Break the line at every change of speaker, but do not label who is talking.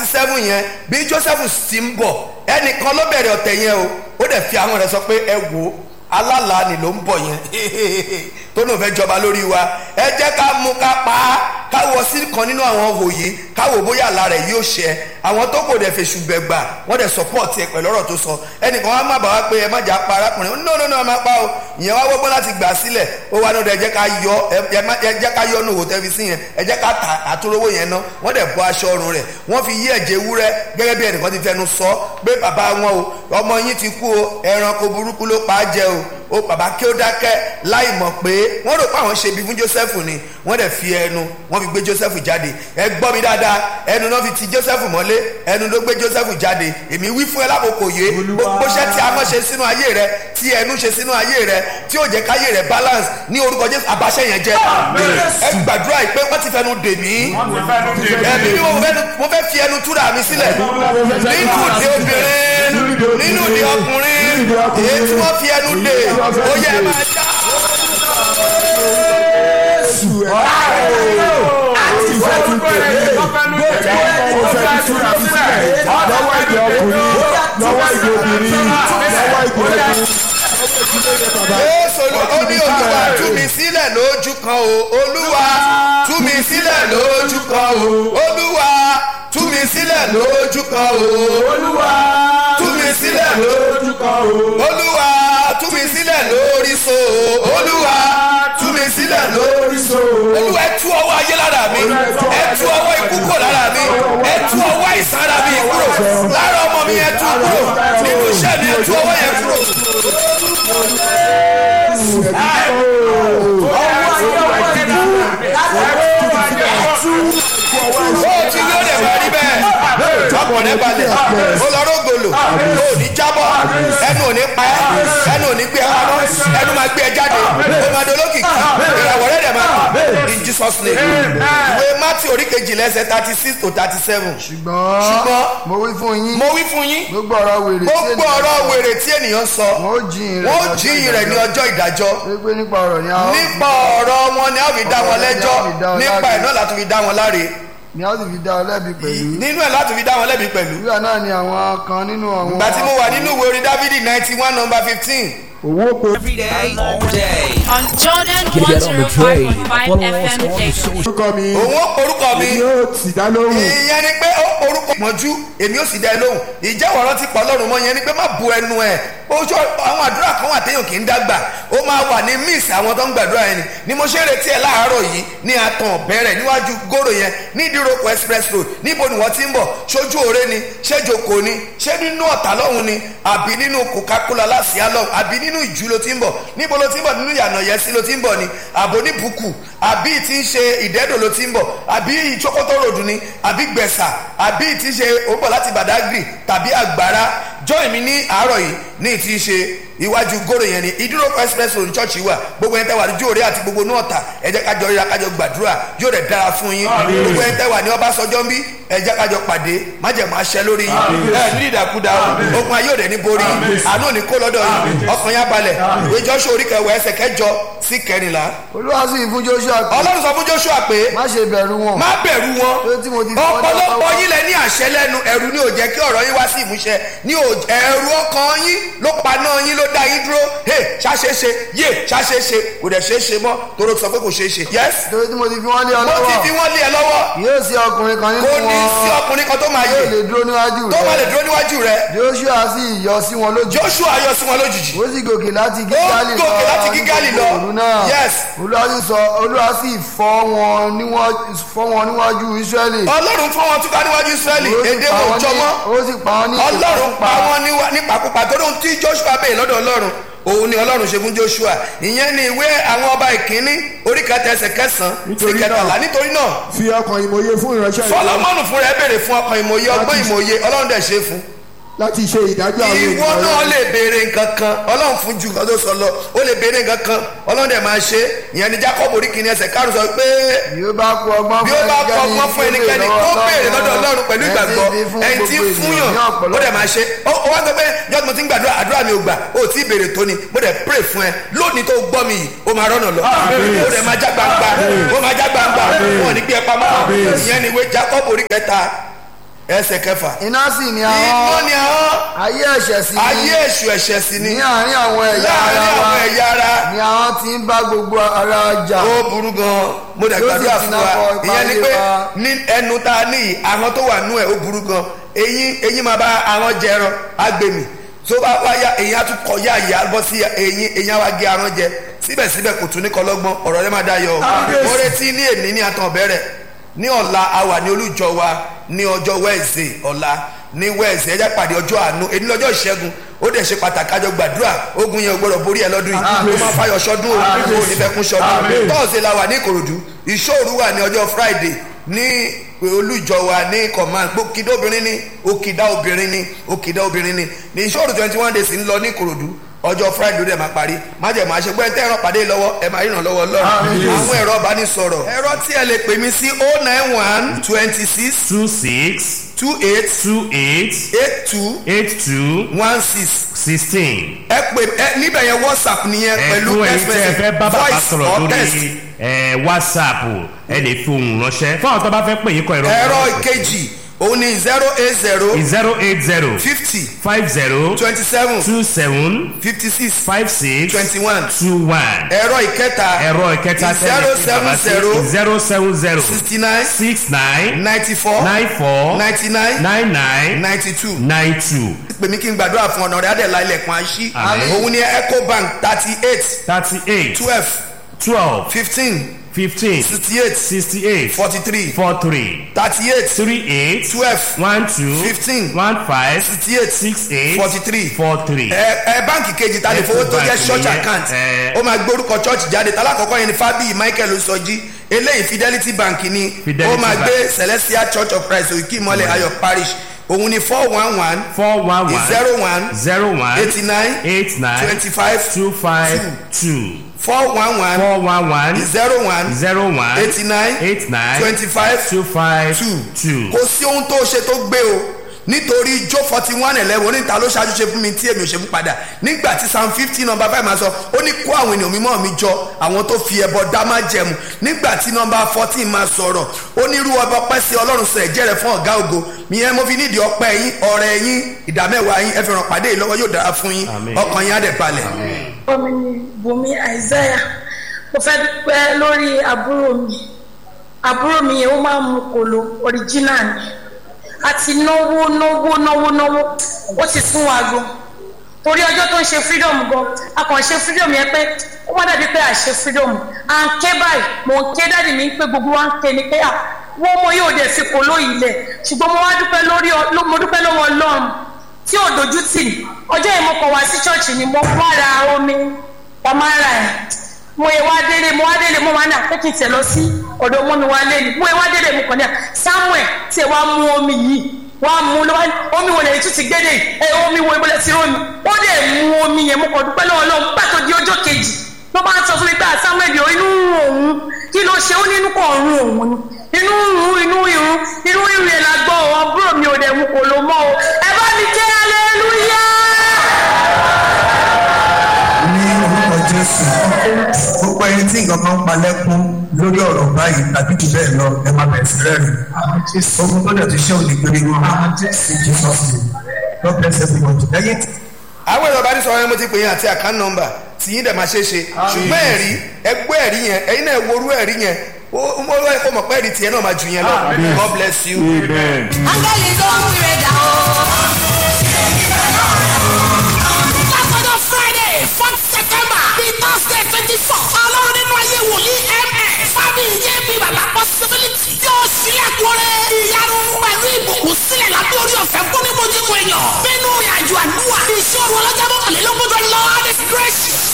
seven yẹn bí joseph sì ń bọ̀ ẹnìkan ló bẹ̀rẹ̀ ọ̀tẹ̀ yẹn o ó dẹ̀ fi àwọn rẹ̀ sọ pé ẹ wò ó alálàá ni ló ń bọ̀ yẹn tó náà fẹ́ jọba lórí wa ẹ jẹ́ ká mú ká pa á ká wọ sí kan nínú àwọn òye ká wò bóyá àlá rẹ̀ yóò ṣẹ àwọn tó kò dẹ̀ fèsù gbẹ̀gbà wọ́n dẹ̀ support ẹ pẹ̀lú ọ̀rọ̀ tó sọ ẹnìkan wá má bàa wá pé ẹ má jà pa arákùnrin no no no ẹ má pa o ìyẹn wá wọ́gbọ́n láti gbà sílẹ̀ ó wá náà ẹ jẹ́ ká yọ ẹ jẹ́ ká yọ nù wò tẹ́fi sí yẹn ẹ jẹ́ ká ta àtúrówó yẹn ná wọ́n dẹ̀ bọ́ aṣọ ọrùn rẹ̀ wọ́n fi yí ẹ̀jẹ̀ ewúrẹ́ gẹ́gẹ́ bí ẹnìkan ti fẹnu sọ pé bàbá wọn o ọmọ yín ti kú o ẹranko burúkú ló pa á jẹ o ó bàbá kí ó dákẹ́ láì mọ̀ pé wọ́n rò pé àwọn ṣe bí fún Joseph ni wọ́n dẹ̀ fi ẹnu wọ́n fi gbé Joseph jáde ẹ gbọ́ mi dáadáa ẹnu náà fi ti Joseph mọ́lé ẹnu ló gbé Joseph jáde èmi wí fún ẹ lákòókò yé gbogbo iṣẹ́ tí a mọ̀ ṣe sínú ayé rẹ tí ẹnu ṣe sínú ayé rẹ tí ó jẹ́ káyé rẹ balance ní orúkọ Jésù àbáṣẹ yẹn jẹ́ ẹ gbàdúrà yìí pé wọ́n ti fẹnu dè mí ẹbí mi mo fẹ́ fi ẹnu túra mi sílẹ̀ nínú ìdí obìnrin nínú ìdí ọkùnrin èyí tí wọ́n fi ẹnu dè ó yẹ ẹ máa já.
àti ìfẹ́ ti tèmi bẹ́ẹ̀ mo fẹ́ ti túra mi sílẹ̀ lọ́wọ́ ìdí ọkùnrin lọ́wọ́ ìdí obìnrin lọ́wọ́ ìdí obìnrin.
Jésù ó ní olúwa tú mi sílẹ̀ lójú kan o olúwa tú mi sílẹ̀ lójú kan o olúwa tú mi sílẹ̀ lójú kan o olúwa tú mi sílẹ̀ lójú kan o olúwa tú mi sílẹ̀ lórí so olúwa tú mi sílẹ̀ lórí so olúwa ẹ tú ọwọ́ ayé lára mi ẹ tú ọwọ́ ikú kúrò lára mi ẹ tú ọwọ́ àìsàn ara mi kúrò lára ọmọ mi ẹ tú kúrò nínú iṣẹ́ mi ẹ tú ọwọ́ yẹn kúrò. ó ti ní ó lè máa rí bẹ́ẹ̀ ọkàn rẹ balẹ̀ ó lọ rógbòlò ó ní jábọ́ ẹnu ò ní pa ẹ́ ẹnu ò ní gbé ẹ pamọ́ ẹnu máa gbé ẹ jáde ó máa dolókìkí ìràwọ̀ rẹ̀ dẹ̀ máa kù in Jesus name ìwé Matthew orí kejìlá ẹsẹ̀ thirty six to thirty seven
ṣùgbọ́n
ṣùgbọ́n
mo wí fún yín
mo wí fún yín
gbogbo ọ̀rọ̀ wèrè tí
gbogbo ọ̀rọ̀ wèrè tí ènìyàn sọ
wọn ó jiyìn rẹ̀
wọ́n jíyìn rẹ̀ ní ọjọ́ ìdájọ́
pé nípa ọ̀rọ̀ ni a ó
nípa ọ̀rọ̀ wọn ni a fi dá wọn lẹ́jọ́ nípa ẹ̀ náà láti fi dá wọn láre
ni a ó sì fi dá ọ lẹ́bi pẹ̀lú
nínú ẹ̀ láti fi dá wọn lẹ́bi pẹ̀lú.
ìwé náà ni àwọn kan nínú àwọn.
ìgbà tí mo wà nínú ìwé orin Dávidi ninety one number fifteen
owó pe
Every day, all day.
On Jordan
Get on the train.
105.5
Follow us
FM
on the
Dayton.
social
orúkọ mi
òun ó porúkọ mi
èmi yóò sì dá lóhùn
ìyẹn ni pé ó porúkọ mọ́jú èmi ó sì dá ẹ lóhùn ìjẹ́wọ̀ ọ̀rọ̀ ti pọ̀ lọ́rùn mọ́ ìyẹn ni pé má bu ẹnu ẹ̀ ojú àwọn àdúrà kan wà téèyàn kì í dàgbà ó máa wà ní miss àwọn tó ń gbàdúrà yẹn ni ni mo ṣe ń retí ẹ láàárọ̀ yìí ní àtàn bẹ̀rẹ̀ níwájú gòrò yẹn ní ìdíròkọ express road níbo ni wọ́n ti ń bọ̀ ṣojú òre ni ṣé jòkó ni ṣé nínú ọ̀tà lọ́hùn ni àbí nínú coca-cola lásìá lọ́hùn àbí nínú ìjú ló ti ń bọ̀ níbo ló ti ń bọ̀ nínú ìyànà yẹsí ló ti ń bọ̀ ni àbò ní bùkù àbí tí ń ṣe ìdẹ́dò ló ti ń bọ̀ àbí ìjókòtò ròdù ni àbí gbẹ̀sà àbí tí ń ṣe òǹbọ̀ láti Badagry tàbí àgbàrá join mi ní àárọ̀ yìí ní tí ń ṣe iwájú gòrò yẹn ni ìdúró express road church wà gbogbo ẹni tẹ́ wà lójú òré àti gbogbo nọ́ọ̀tà ẹ jẹ́ kájọ ríra kájọ gbàdúrà yóò rẹ̀ dára fún yín gbogbo ẹni tẹ́ wà ní ọbásanjọ́ ń bí ẹ jẹ́ kájọ pàdé májẹ̀mú aṣẹ lórí yín ẹ ní ìdàkúdà ogun ayé òde ní borí àánú ní kó lọ́dọ̀ yín ọkàn yá balẹ̀ ìwé Joshua orí kẹwàá ẹsẹ̀ kẹjọ sí kẹrìnlá
olúwa sì fún Joshua pé
ọlọ́run sọ fún Joshua pé
má ṣe bẹ̀rù wọn
má bẹ̀rù wọn
pé tí mo ti fi ọ́ dá
ọ̀pọ̀lọpọ̀
lọ́wọ́.
yín lẹ ní àṣẹ lẹ́nu ẹ̀rù ni ò jẹ́ kí ọ̀rọ̀ yín wá sí ìmúṣẹ ní ò- ẹ̀rù ọkàn yín ló paná yín ló dá yín dúró hey ṣàṣeṣe yé ṣàṣeṣe kò dẹ̀ ṣeé ṣe mọ́ tóró sọ pé kò ṣeé ṣe yes
torí tí mo ti fi wọ́n lé ọ
mo ti fi
lọ́wọ́
wọ́n lé ẹ lọ́wọ́
yóò sí ọkùnrin kan nínú
kò ní sí
wọn
ọkùnrin kan tó máa yé
yóò lè dúró níwájú
tó máa lè
rẹ
dúró níwájú rẹ
Joshua sì yọ sí wọn lójú
Joshua yọ sí wọn lójijì
ó sì gòkè láti
ó
gígálì lọ
gòkè láti gígálì lọ
òru náà
yes
olúwa sì sọ olúwa sì fọ́ wọn níwájú fọ́ wọn níwájú Ísírẹ́lì
ọlọ́run fún wọn túká níwájú Ísírẹ́lì
ó sì
èdè
pa
wọn
wọ́n
jọ
ní-
mọ́
ó sì pa wọn ní
ọlọ́run pa
ìpakúpa.
wọ́n níwá- nípakúpa tó lóhun tí Joshua bèè lọ́dọ̀ ọlọ́run òun ni ọlọ́run ṣe fún Joshua ìyẹn ni ìwé àwọn ọba ìkíní orí kẹta ẹsẹ̀ kẹsàn-án sí
Nítorí
kẹtàlá
náà-
nítorí náà
fi ọkàn ìmòye fún ìránṣẹ́ ìlú
Sọlọ́mọ́nù fúnra ẹ béèrè fún ọkàn ìmòye ọgbọ́n ìmòye ọlọ́run dẹ̀ ṣe é fún
láti ṣe ìdájọ́ àwọn
ìwọ
ènìyàn
náà
rẹ̀.
lè béèrè nǹkan kan ọlọ́run fún ju nǹkan tó sọ lọ ó lè béèrè nǹkan kan ọlọ́run dẹ̀ máa ṣe é. ìyẹn ni Jacob orí kìíní ẹsẹ̀ karùn-ún sọ pé
bí ó bá kú ọgbọ́n
bí ó bá kọ ọgbọ́n fún ẹnikẹ́ni kó béèrè lọ́dọ̀ ọlọ́run pẹ̀lú ìgbàgbọ́ ẹni tí ń fúnyàn ó dẹ̀ máa ṣe ó ó wá sọ pé jọ́sí mo ti ń gbàdúrà àdúrà mi ò gbà ó tí ì béèrè tó ni mo dẹ̀ pray fún ẹ lónìí tó gbọ́ mi yìí ó máa rọ́nà lọ ó dẹ̀ máa já gbangba ó máa já gbangba wọn ò ní gbé ẹ pamọ́ ìyẹn ni ìwé Jacob orí kẹta ẹsẹ̀ kẹfà
iná sì ni
iná
àwọn
ni àwọn
ayé ẹ̀ṣẹ̀ sí
ayé èṣù ẹ̀ṣẹ̀ sí ni
ní àárín àwọn ẹ̀yà
láàrin
ara wa
àwọn ẹ̀yà ara
ni àwọn ti ń bá gbogbo ara jà
ó burú gan mo dẹ̀
Yóò sì
gbàdúrà
ti
fún
náà
wa
kọ ipa
ìyẹn ni
ilé
pé
wa.
ní ẹnu tá a ní yìí àwọn tó wà nú ẹ̀ ó burú gan eyín eyín máa bá àwọn jẹran agbèmí tó bá wáyà eyín á tún kọjá ìyá bọ́ sí eyín eyín á wá gé aràn jẹ síbẹ̀síbẹ̀ kò tún ní kọlọ́gbọ́n ọ̀rọ̀ rẹ máa dá yọ o mo retí ní èní ní àtàn bẹ̀rẹ̀ ní ọ̀la a wà ní olújọ wa ní ọjọ́ wẹ́ẹ̀sì ọ̀la ní wẹ́ẹ̀sì ẹjẹ́ pàdé ọjọ́ àánú èyí lọ́jọ́ ìṣẹ́gun ó dẹ̀ ṣe pàtàkì àjọ gbàdúrà ogun yẹn ò gbọdọ̀ borí ẹ lọ́dún yìí ó máa fayọ̀ ṣọdún o ò ní fẹ́ kún ṣọdún tọ́ọ̀sì la wà ní ìkòròdú ìṣòru wà ní ọjọ́ friday ní olùjọ wa ní command òkìdá obìnrin ní òkìdá obìnrin ní òkìdá obìnrin ní ní ìṣòro twenty one days ń lọ ní ìkòròdú ọjọ́ friday ló dẹ̀ máa parí májèmọ́ àṣegbọ́ ẹ̀ tẹ́ ẹ̀rọ pàdé lọ́wọ́ ẹ̀ máa ríran lọ́wọ́ lọ́rùn àwọn ẹ̀rọ ìbánisọ̀rọ̀ ẹ̀rọ tí ẹ lè pè mí sí oh nine one twenty six
two six
two eight
two eight
eight two
eight two
one six
sixteen.
ẹ pè ẹ níbẹ̀ yẹn whatsapp nìyẹn pẹ̀lú
ẹ̀kún ẹ̀yin
text
tẹ́ ẹ fẹ́ bá
message
bàbá
voice
sọ̀rọ̀
or text
lórí ẹ̀, whatsapp ẹ lè fi ohùn ránṣẹ́ fáwọn tó bá fẹ́ pè yín kọ ẹ̀rọ
ẹ̀rọ ìkejì òun ni zero eight zero
zero eight zero
fifty
five zero
twenty seven
two seven
fifty six
five six
twenty one
two one
ẹ̀rọ ìkẹta
ẹ̀rọ ìkẹta
zero seven zero
zero seven zero
sixty nine
six nine
ninety four
nine four
ninety nine
nine nine
ninety two
nine two
pè mí kí n gbàdúrà fún ọ̀nà rẹ̀ adẹ̀lá ilẹ̀kùn àṣì
Àmín.
òun ni ecobank thirty eight
thirty eight
twelve
twelve
fifteen
fifteen
sixty eight
sixty eight
forty three
four three
thirty eight
three eight
twelve
one two
Fifteen.
one five
sixty eight
six eight
forty three
four three.
ẹ ẹ báǹkì kejì ta lè fowó tó jẹ́
Ecobank
church
nìyẹn,
account
ẹ.
ó máa gbórúkọ church jáde tálákọ̀ọ́kọ́ yẹn ni fábíyì michael sọjí eléyìí fidelity bank ni
Fidelity
ó máa
Bank.
gbé celestial church of christ òkè ìmọ̀lẹ̀ ayọ̀ parish òun ni four one one
four one one
zero one
zero one
eighty nine
eight nine
twenty five
two five two
four one one
four one one
zero one
zero one
eighty nine
eight nine
twenty five
two five
two
two.
kò sí ohun tó ṣe tó gbé o nítorí jó forty one eleven oníta ló ṣáájú ṣe fún mi tí èmi ò ṣe fún padà nígbà tí psalm fifty number five máa sọ ó ní kó àwọn ènìyàn mímọ́ mi jọ àwọn tó fi ẹbọ dá má jẹmu nígbà tí number fourteen máa sọ̀rọ̀ ó ní irú ọba ọpẹ́ sí ọlọ́run sọ ẹ̀jẹ̀ rẹ̀ fún ọ̀gá ògo ìyẹn mo fi nídìí ọpẹ́ yín ọ̀rẹ́ yín ìdámẹ́wàá yín ẹ fi ràn pàdé yìí lọ́wọ́ yóò dára fún yín
Àmín.
ọkàn yín á dẹ̀ balẹ̀.
orúkọ mi ni bùnmi isaiah mo fẹ́ dúpẹ́ lórí àbúrò mi àbúrò mi yẹn ó máa ń mu kòló original ni a ti náwó náwó náwó náwó ó ti sún wa gan torí ọjọ́ tó ń ṣe freedom gan a kàn ṣe freedom yẹn pé ó wá dàbí pé à ṣe freedom à ń ké báyìí mò ń ké dáàdì mi pé gbogbo wa ń ké ni pé à wọ́n mọ yóò dẹ̀ fi kòló yìí lẹ̀ ṣùgbọ́n mo wá dúpẹ́ lórí ọ- ló- mo dúpẹ́ lọ́wọ́ ọlọ́run tí ò dojú tì mí ọjọ́ yìí mo kọ̀ wá sí ṣọ́ọ̀ṣì ni mo wá ra omi pamara ẹ̀ mo yẹ wá délé mo wá délé mo wá ní àpékì tẹ̀ lọ sí ọ̀dọ̀ ọmọ mi wá lé ni mo yẹ wá délé mo kàn ní à samuel tí ẹ wá mú omi yìí wá mú ló wá ní omi wo lèyí tún ti gbédè ẹ omi wo ìbọlẹ̀ sí rómi ó dẹ̀ mú omi yẹn mo kàn dúpẹ́ lọ́wọ́ lọ́wọ́ pàtó di ọjọ́ kejì ló bá ń sọ fún mi pé à samuel yóò inú ń rún òun kí ló ṣe ó ní inú kan rún òun ni inú ń rún inú irun inú irun yẹn la gbọ́ ọ àbúrò mi ò dẹ̀ mú kò ló mọ́ o ẹ bá mi jẹ́ hallelujah.
ní orúkọ jésù gbogbo ẹni tí nǹkan kan ń palẹ́kún lórí ọ̀rọ̀ báyìí tàbí jù bẹ́ẹ̀ lọ ẹ máa bẹ̀rẹ̀ sí rẹ́rìn ogun tó dẹ̀ ti ṣe òní péré wọn jesus name god bless everybody lẹ́yìn tí
àwọn èèyàn bá ní sọ̀rọ̀ yẹn mo ti pè yín àti account number tí yín dẹ̀ máa ṣe é ṣe ṣùgbọ́n ẹ̀rí ẹgbẹ́ ẹ̀rí yẹn ẹ̀yin náà worú ẹ̀rí yẹn ó mo rọ ẹ̀kọ́ mọ̀ pé ẹ̀rí tiẹ̀ náà máa jù yẹn lọ god bless you.
amen.
Áńgẹ́lì tó ń wíre dà o. Látọjọ́ Friday fourth September bíi Thursday twenty four. Ọlọ́run nínú ayé wòlíì MS. Fábí ìyé mi bàbá possibility. Yóò sílẹ̀ kúrẹ́. Ìyanu pẹ̀lú ìbùkún sílẹ̀ lábẹ́ orí ọ̀fẹ́ fún ní mojú èèyàn. Nínú ìrìnàjò àdúrà. Ìṣòro ọlọ́jà mọ́kànlélógún tó lọ. This gracious